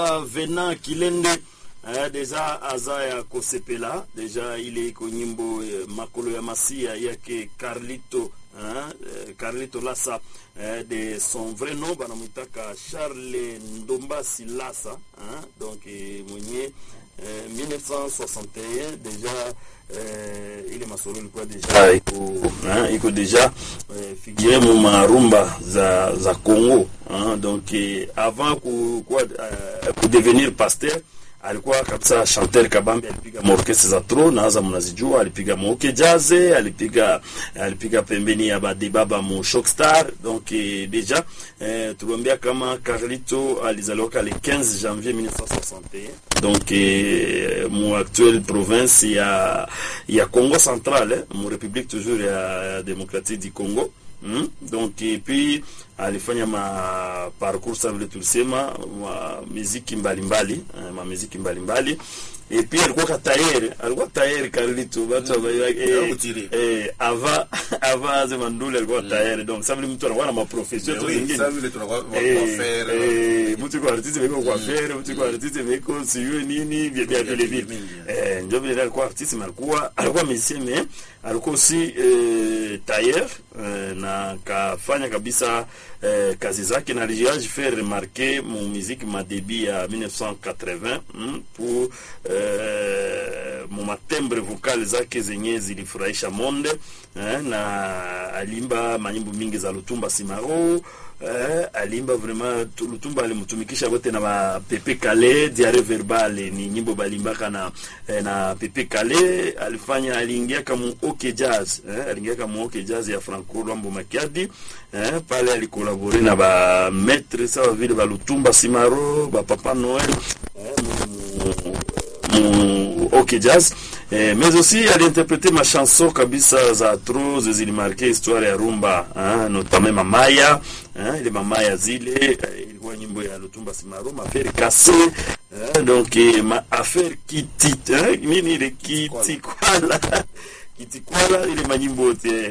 Vena Kilende eh, deja aza ya kosepela deja ile iko nyimbo eh, makolo ya masia yake Carlito eh, eh, Carlito Lasa eh, de son vrai nom banamwitaka Charles Ndombasi Lasa eh, donc eh, mwenye eh, 1961 deja eh, ile masolo ilikuwa deja iko eh, iko deja eh, figure mu marumba za za Congo eh, donc eh, avant ku, ku, eh, ku devenir pasteur alikuwa kabisa chanteur kabambi, alipiga maorkestra za tro naanza mnazijua, alipiga moke jaze, alipiga alipiga pembeni ya badebaba mu Shockstar. Donc eh, deja eh, tuliambia kama Carlito alizaliwaka le 15 janvier 1961 donc eh, mu actuelle province ya ya Congo central eh, mu république toujours ya, ya démocratique du Congo Hmm? Donc et puis alifanya ma parcours sa vile tulisema ma muziki mbalimbali eh, ma muziki mbalimbali et puis alikuwa ka tayari alikuwa tayari Carlito watu mm. eh, eh, ava ava ze mandule alikuwa tayari donc ça vile mtu anakuwa na maprofession tu zingine ça vile tunakuwa eh, faire eh, mtu kwa artiste viko kwa faire mtu kwa artiste viko sijui nini vya vya vile vile eh, ndio vile alikuwa artiste mais alikuwa alikuwa musicien mais alikuwa aussi eh, tailleur eh, na kafanya kabisa eh, kazi zake na alijiaji faire remarquer mu musique madebi ya 1980 mm, pour eh, mu matembre vocal zake zenye zilifurahisha monde eh, na alimba manyimbo mingi za Lutumba Simaro eh, alimba vraiment tu- Lutumba alimtumikisha wote na ba Pepe Kale diare verbale ni nyimbo balimbaka na eh, na Pepe Kale alifanya aliingia kama OK Jazz eh, aliingia kama OK Jazz ya Franco Lwambo Makiadi eh, pale alikolabore na ba maître sawa vile ba Lutumba Simaro ba Papa Noel eh, mu- mu OK Jazz eh, mais aussi aliinterprete machanson kabisa za tro zilimarke histoire ya rumba hein, notamment mamaya hein, ile mamaya zile eh, ilikuwa nyimbo ya Lutumba Simaro mafere kase hein, donc eh, ma affaire kiti hein, nini ile kiti kwala kiti kwala ile manyimbo yote